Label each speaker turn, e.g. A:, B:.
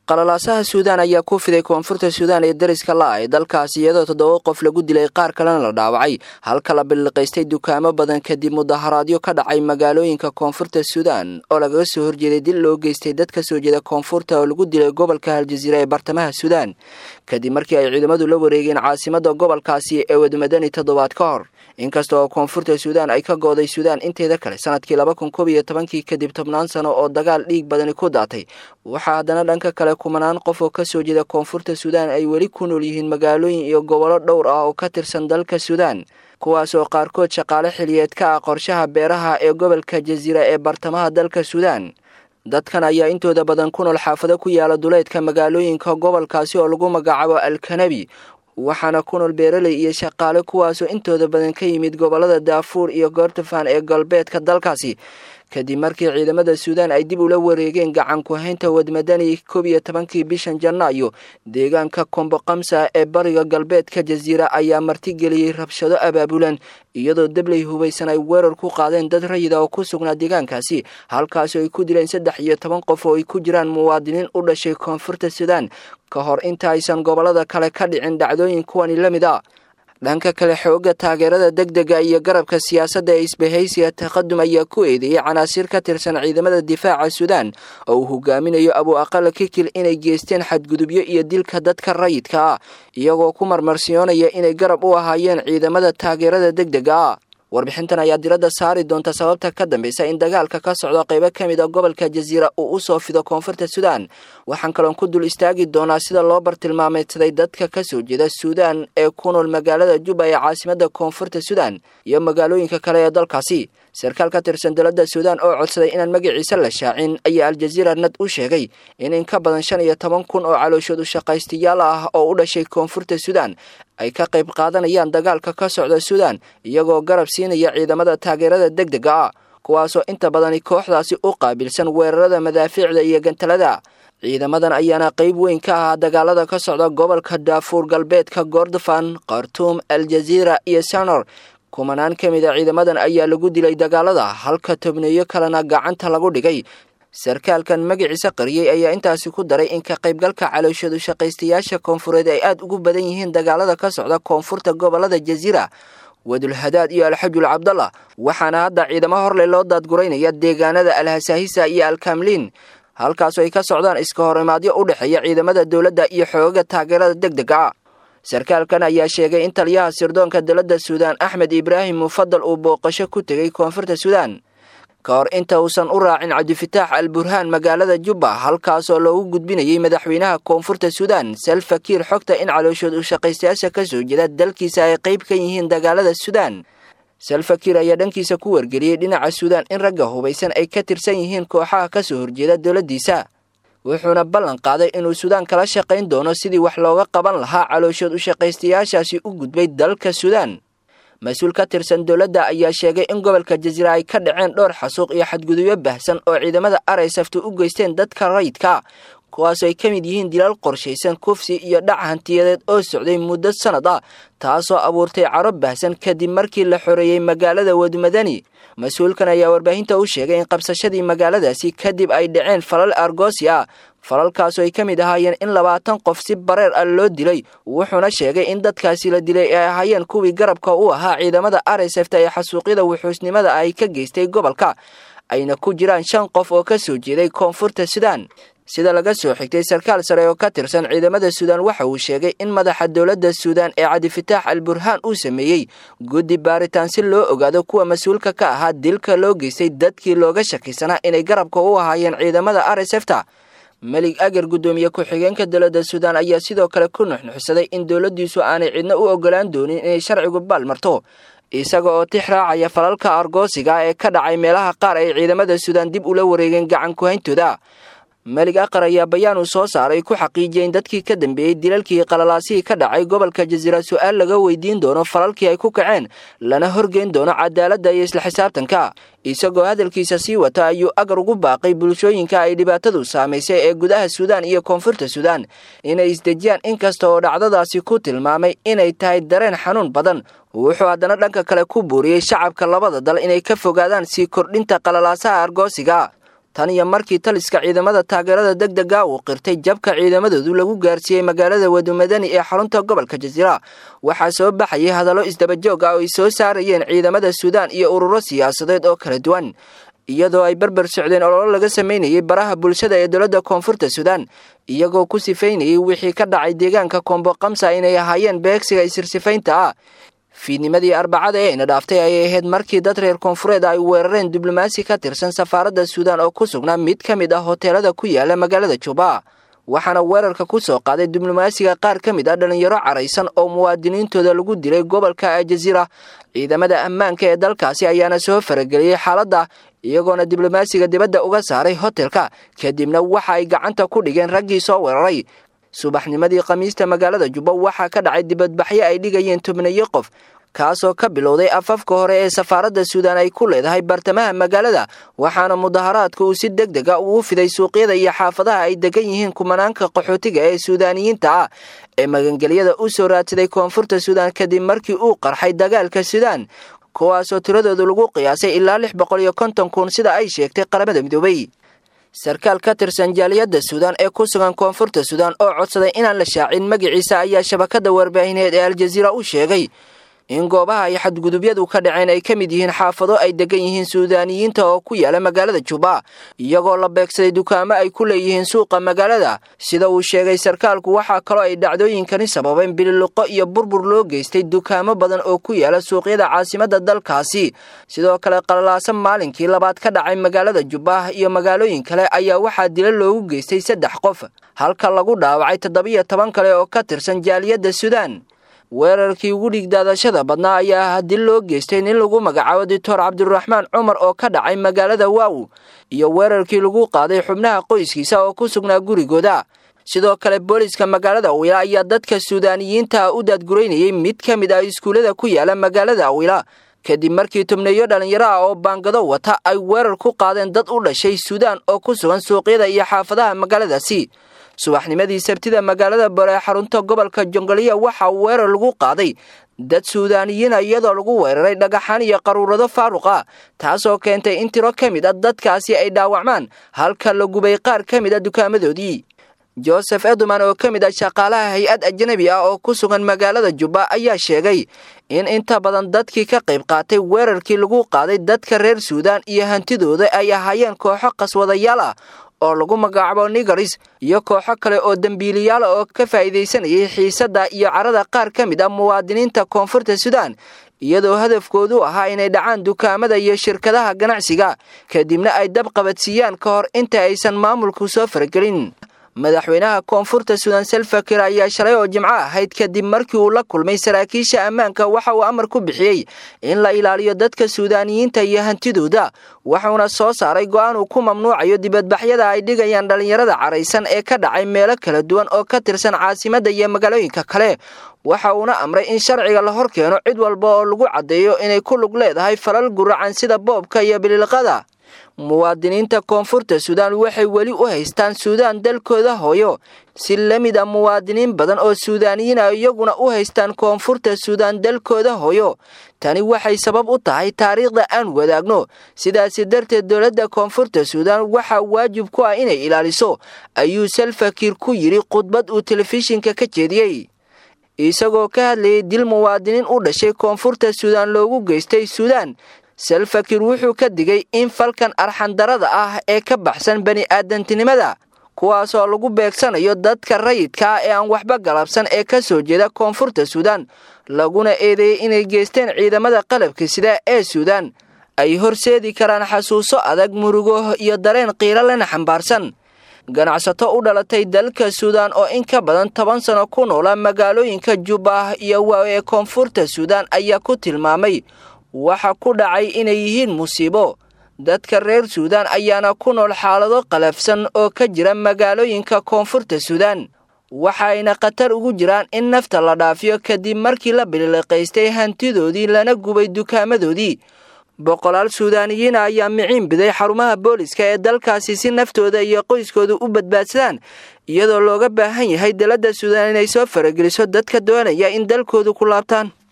A: qalalaasaha suudaan ayaa ku fiday koonfurta suudaan ee dariska la ee dalkaasi iyadoo toddoba qof lagu dilay qaar kalena la dhaawacay halka la billiqaystay dukaamo badan kadib mudaharaadyo ka dhacay magaalooyinka koonfurta suudaan oo lagaga soo horjeeday dil loo geystay dad ka soo jeeda koonfurta oo lagu dilay gobolka haljaziira ee bartamaha suudaan kadib markii ay ciidamadu la wareegeen caasimada gobolkaasi ee wadmadani toddobaad ka hor inkasta oo koonfurta suudaan ay ka gooday suudaan inteeda kale sanadkii laba kun koob iyo tobankii kadib tobnaan sano oo dagaal dhiig badani ku daatay waxaa haddana dhanka kale kumanaan qof oo kasoo jeeda koonfurta suudaan ay weli ku nool yihiin magaalooyin iyo gobollo dhowr ah oo ka tirsan dalka suudaan kuwaas oo qaarkood shaqaale xiliyeed ka ah qorshaha beeraha ee gobolka jasiira ee bartamaha dalka suudaan dadkan ayaa intooda badan ku nool xaafado ku yaala duleedka magaalooyinka gobolkaasi oo lagu magacaabo alkanabi waxaana ku nool beeraley iyo shaqaale kuwaasoo intooda badan ka yimid gobollada daafuur iyo goortafan ee galbeedka dalkaasi kadib markii ciidamada suudaan ay dib ula wareegeen gacan ku-haynta wadmadani koob iyo tobankii bishan janaayo deegaanka komboqamsa ee bariga galbeedka jasiira ayaa martigeliyey rabshado abaabulan iyadoo dabley hubaysan ay weerar ku qaadeen dad rayida oo ku sugnaa deegaankaasi halkaasoo ay ku dileen saddex iyo toban qof oo ay ku jiraan muwaadiniin u dhashay koonfurta suudaan ka hor inta aysan gobollada kale ka dhicin dhacdooyin kuwani la mid a dhanka kale xooga taageerada degdega iyo garabka siyaasadda ee isbahaysiga taqadum ayaa ku eedeeyey canaasiir ka tirsan ciidamada difaaca suudaan oo uu hogaaminayo abu aqala kikil inay geysteen xadgudubyo iyo dilka dadka rayidka ah iyagoo ku marmarsiyoonaya inay garab u ahaayeen ciidamada taageerada degdega ah warbixintan ayaa diradda saari doonta sababta ka dambeysa in dagaalka ka socdo qaybo ka mid a gobolka jasiira uu u soo fido koonfurta suudaan waxaan kaloon ku dul istaagi doonaa sida loo bartilmaameedsaday dadka ka soo jeeda suudaan ee ku nool magaalada juba ee caasimada koonfurta suudaan iyo magaalooyinka kale ee dalkaasi sarkaal ka tirsan dowladda suudaan oo codsaday inaan magaciisa la shaacin ayaa aljaziira nad u sheegay in in ka badan shan iyo toban kun oo calooshood u shaqaystayaal ah oo u dhashay koonfurta suudaan ay ka qayb qaadanayaan dagaalka ka socda suudaan iyagoo garab siinaya ciidamada taageerada degdega ah kuwaasoo inta badani kooxdaasi u qaabilsan weerarada madaafiicda iyo gantalada ciidamadan ayaana qayb weyn ka ahaa dagaalada ka socda gobolka daafuur galbeedka gordofan khartuum aljaziira iyo sanor kumanaan ka mid a ciidamadan ayaa lagu dilay dagaalada halka tobneeyo kalena gacanta lagu dhigay sarkaalkan magaciisa qariyey ayaa intaasi ku daray in ka qaybgalka calooshadu shaqaystayaasha koonfureed ay aada ugu badan yihiin dagaalada ka socda koonfurta gobolada jasiira wadulhadaad iyo alxajul cabdallah waxaana hadda ciidamo horle loo daadguraynaya deegaanada alhasaahisa iyo alkamliin halkaasoo ay ka socdaan iska horimaadyo u dhexeeya ciidamada dowladda iyo xoogaga taageerada degdega ah sarkaalkan ayaa sheegay in taliyaha sirdoonka dowladda suudaan axmed ibraahim mufadal uu booqasho ku tegey koonfurta suudaan ka hor inta uusan u raacin cabdifitaax al burhaan magaalada jubba halkaasoo loogu gudbinayay madaxweynaha koonfurta suudaan salfakiir xogta in calooshood u shaqaystayaasha ka soo jeeda dalkiisa ay qayb ka yihiin dagaalada suudaan salfakiir ayaa dhankiisa ku wargeliyey dhinaca suudaan in ragga hubaysan ay ka tirsan yihiin kooxaha ka soo horjeeda dowladdiisa wuxuuna ballan qaaday inuu suudaan kala shaqayn doono sidii wax looga qaban lahaa calooshood u shaqaystayaashaasi u gudbay dalka suudaan mas-uul ka tirsan dowladda ayaa sheegay in gobolka jasiira ay ka dhaceen dhowr xasuuq iyo xadgudubyo baahsan oo ciidamada araysaftu u geysteen dadka rayidka kuwaasoo ay ka mid yihiin dilal qorshaysan kufsi iyo dhac hantiyadeed oo socday muddo sannad ah taasoo abuurtay caro baahsan kadib markii la xoreeyey magaalada wadmadani mas-uulkan ayaa warbaahinta u sheegay in qabsashadii magaaladaasi kadib ay dhaceen falal argoosi ah falalkaasoo ay ka mid ahaayeen in labaatan qof si bareer ah loo dilay wuxuuna sheegay in dadkaasi la dilay ay ahaayeen kuwii garabka u ahaa ciidamada aresefta ee xasuuqyada wuxuusnimada ay ka geystay gobolka ayna ku jiraan shan qof oo ka soo jeeday koonfurta suudaan sida laga soo xigtay sarkaal sare oo ka tirsan ciidamada suudaan waxa uu sheegay in madaxa dowladda suudaan ee cabdifitaax al burhaan uu sameeyey guddi baaritaan si loo ogaado kuwa mas-uulka ka ahaa dilka loo geystay dadkii looga shakisanaa inay garabka u ahaayeen ciidamada aresefta melig agar guddoomiye ku-xigeenka dowladda suudaan ayaa sidoo kale ku nuxnuxsaday in dowladdiisu aanay cidna u ogolaan doonin inay sharcigu baal marto isaga oo tix raacaya falalka argoosiga ee ka dhacay meelaha qaar ay ciidamada suudaan dib ula wareegeen gacan ku-hayntooda melig aqar ayaa bayaan uu soo saaray ku xaqiijiyay in dadkii ka dambeeyey dilalkii qalalaasihii ka dhacay gobolka jasiira su-aal laga weydiin doono falalkii ay ku kaceen lana horgeyn doono cadaaladda iyo isla xisaabtanka isagoo hadalkiisa sii wata ayuu agar ugu baaqay bulshooyinka ay dhibaatadu saamaysay ee gudaha suudaan iyo koonfurta suudaan inay isdejiyaan inkasta oo dhacdadaasi ku tilmaamay inay tahay dareen xanuun badan wuxuu haddana dhanka kale ku buuriyey shacabka labada dal inay ka fogaadaan sii kordhinta qalalaasaha argoosiga tan iyo markii taliska ciidamada taageerada deg dega uu qirtay jabka ciidamadoodu lagu gaarsiiyey magaalada wadumadani ee xarunta gobolka jasiira waxaa soo baxayay hadallo isdabajoog ah oo ay soo saarayeen ciidamada suudaan iyo ururo siyaasadeed oo kala duwan iyadoo ay barbar socdeen ololo laga sameynayay baraha bulshada ee dowladda koonfurta suudaan iyagoo ku sifaynayay wixii ka dhacay deegaanka koombo kamsa inay ahaayeen beegsiga isirsifaynta ah fiidnimadii arbacada ee ina dhaaftay ayay ahayd markii dad reer koonfureed ay weerareen diblomaasi ka tirsan safaaradda suudaan oo ku sugnaa mid ka mid ah hoteelada ku yaala magaalada juba waxaana weerarka ku soo qaaday diblomaasiga qaar ka mid ah dhalinyaro caraysan oo muwaadiniintooda lagu dilay gobolka aljaziira ciidamada ammaanka ee dalkaasi ayaana soo farageliyey xaaladda iyagoona diblomaasiga dibadda uga saaray hotelka kadibna waxa ay gacanta ku dhigeen raggii soo weeraray subaxnimadii khamiista magaalada jubba waxaa ka dhacay dibadbaxyo ay dhigayeen tobnayo qof kaasoo ka bilowday afafka hore ee safaaradda suudaan ay ku leedahay bartamaha magaalada waxaana mudaharaadka uu si deg dega ugu fiday suuqyada iyo xaafadaha ay degan yihiin kumanaanka qaxootiga ee suudaaniyiinta ah ee magangelyada u soo raadsaday koonfurta suudaan kadib markii uu qarxay dagaalka suudaan kuwaasoo tiradoodu lagu qiyaasay ilaa lix boqol iyo konton kun sida ay sheegtay qaramada midoobay sarkaal ka tirsan jaaliyadda suudaan ee ku sugan koonfurta suudaan oo codsaday inaan la shaacin magaciisa ayaa shabakadda warbaahineed ee aljaziira u sheegay in goobaha ay xadgudubyadu ka dhaceen ay ka mid yihiin xaafado ay degan yihiin suudaaniyiinta oo ku yaala magaalada juba iyagoo la beegsaday dukaamo ay ku leeyihiin suuqa magaalada sida uu sheegay sarkaalku waxaa kaloo ay dhacdooyinkani sababeen bililuqo iyo burbur loo geystay dukaamo badan oo ku yaala suuqyada caasimadda dalkaasi sidoo kale qalalaasan maalinkii labaad ka dhacay magaalada juba iyo magaalooyin kale ayaa waxaa dila loogu geystay saddex qof halka lagu dhaawacay toddobiyo toban kale oo ka tirsan jaaliyadda suudaan weerarkii ugu dhigdaadashada badnaa ayaa ah dil loo geystay nin lagu magacaabo doctor cabdiraxmaan cumar oo ka dhacay magaalada waaw iyo weerarkii lagu qaaday xubnaha qoyskiisa oo ku sugnaa gurigooda sidoo kale booliska magaalada awila ayaa dadka suudaaniyiinta u daadguraynayay mid ka mid ah iskuullada ku yaala magaalada awila kadib markii tubneeyo dhallinyaro ah oo baangado wata ay weerar ku qaadeen dad u dhashay suudaan oo ku sugan suuqyada iyo xaafadaha magaaladaasi subaxnimadii sabtida magaalada bare ee xarunta gobolka jongoliya waxaa weerar lagu qaaday dad suudaaniyiina iyadoo lagu weeraray dhagaxaan iyo qaruurado faaruq ah taasoo keentay in tiro ka mid a dadkaasi ay dhaawacmaan halka la gubay qaar ka mid a dukaamadoodii joseph eduman oo ka mid ah shaqaalaha hay-ad ajnabi ah oo ku sugan magaalada jubba ayaa sheegay in inta badan dadkii ka qayb qaatay weerarkii lagu qaaday dadka reer suudaan iyo hantidooda ay ahaayeen kooxo qaswadayaal ah oo lagu magacaabo nigaris iyo kooxo kale oo dembiiliyaala oo ka faa'iidaysanayay xiisadda iyo carada qaar ka mid ah muwaadiniinta koonfurta suudaan iyadoo hadafkoodu ahaa inay dhacaan dukaamada iyo shirkadaha ganacsiga kadibna ay dab qabadsiiyaan ka hor inta aysan maamulku soo faragelin madaxweynaha koonfurta suudaan salfakir ayaa shalay oo jimco ahayd kadib markii uu la kulmay saraakiisha ammaanka waxa uu amar ku bixiyey in la ilaaliyo dadka suudaaniyiinta iyo hantidooda wuxuuna soo saaray go'aan uu ku mamnuucayo dibadbaxyada ay dhigayaan dhallinyarada caraysan ee ka dhacay meelo kala duwan oo ka tirsan caasimadda iyo magaalooyinka kale waxa uuna amray in sharciga la hor keeno cid walba oo lagu caddeeyo inay ku lug leedahay falal guracan sida boobka iyo bililqada muwaadiniinta koonfurta suudaan waxay weli u haystaan suudaan dalkooda hooyo si la mid a muwaadiniin badan oo suudaaniyiin ah iyaguna u haystaan koonfurta suudaan dalkooda hooyo tani waxay sabab u tahay taariikhda aan wadaagno sidaasi darteed dowladda koonfurta suudaan waxaa waajib ku ah inay ilaaliso ayuu salfakiir ku yidhi khudbad uu telefishinka ka jeediyey isagoo ka hadlayay dil muwaadiniin u dhashay koonfurta suudaan loogu geystay suudaan salfakir wuxuu ka digay in falkan arxandarada ah ee ka baxsan bani aadantinimada kuwaasoo lagu beegsanayo dadka rayidka ah ee aan waxba galabsan ee ka soo jeeda koonfurta suudaan laguna eedeeyey inay geysteen ciidamada qalabka sida ee suudaan ay horseedi karaan xasuuso adag murugo iyo dareen qiiro lana xambaarsan ganacsato u dhalatay dalka suudaan oo in ka badan toban sano ku noola magaalooyinka jubba iyo waaw ee koonfurta suudaan ayaa ku tilmaamay waxa ku dhacay inay yihiin musiibo dadka reer suudaan ayaana ku nool xaalado qalafsan oo ka jira magaalooyinka koonfurta suudaan waxayna khatar ugu jiraan in nafta la dhaafiyo kadib markii la biliqaystay hantidoodii lana gubay dukaamadoodii boqolaal suudaaniyiina ayaa miciin biday xarumaha booliska ee dalkaasi si naftooda iyo qoyskooda u badbaadsadaan iyadoo looga baahan yahay daladda suudaan inay soo farageliso dadka doonaya in dalkoodu ku laabtaan